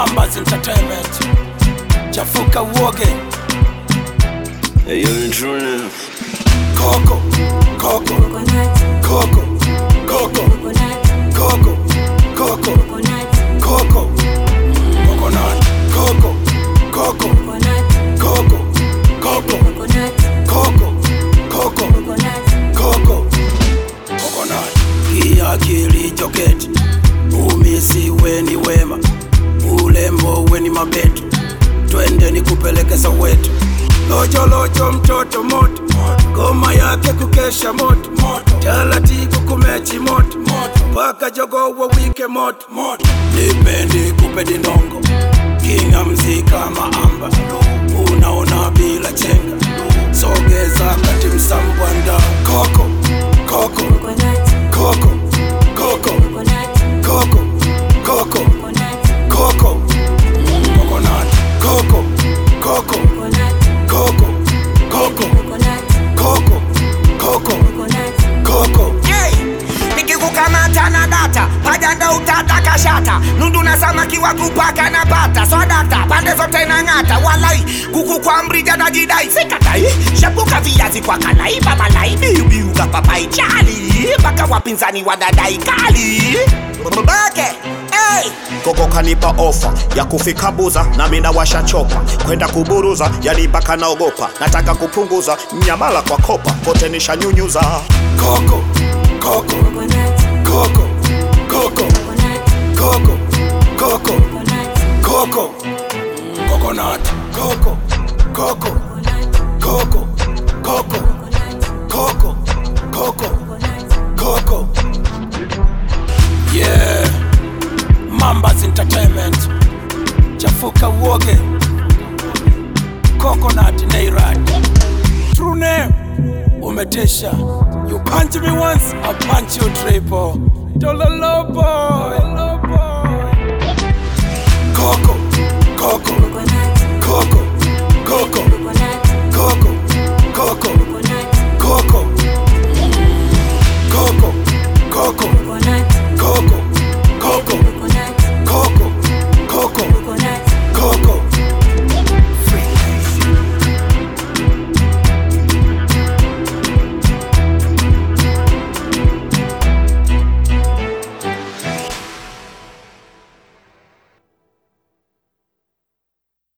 Mambas Entertainment. Chafuka uoge. Hey, yo, intruder. Coco, Coco, Coco, Coco, Coco, Coco, Coco. Coconut, Coco, Coco, Coco, Coco, Coco, Coco, Coco. Coconut. Kia kilicho keti. Umisi weni wema. Ulembo weni mabetu. Twende nikupeleke Soweto. Lojo lojo mtoto moto Goma yake kukesha moto Taratibu kumechi moto Paka jogo wa wike moto Nipendi kupe dinongo Kinga mzika maamba Unaona bila chenga Sogeza kati msambwanda Koko, koko, koko, koko, koko, koko, koko Coconut, koko, koko, koko, koko, koko, koko, koko Hey, nikikukamata na data pajanda utata kashata nundu na samaki wa kupaka na pata swadata pande zote na ng'ata walai kuku kwa mrija na jidai sikatai shapuka viazi kwa kalai babalai biubiuga papai chali mpaka wapinzani wadadai kali bake hey. Koko kanipa ofa ya kufika Buza na mina washachoka kwenda kuburuza, yani mpaka naogopa, nataka kupunguza mnyamala kwa kopa, kote nishanyunyuza. Coco, Coco, Coco, Coco, Coco, Coco, Coco, Coconut, Coco, Coco, Coco, Coco, Coco, Coco, Coco. Yeah, Mambas Entertainment. Chafuka uoge. Coconut Nairad. True name. Umetesha. You punch me once, I punch you triple. Dololo boy. Coco, Coco, Coco,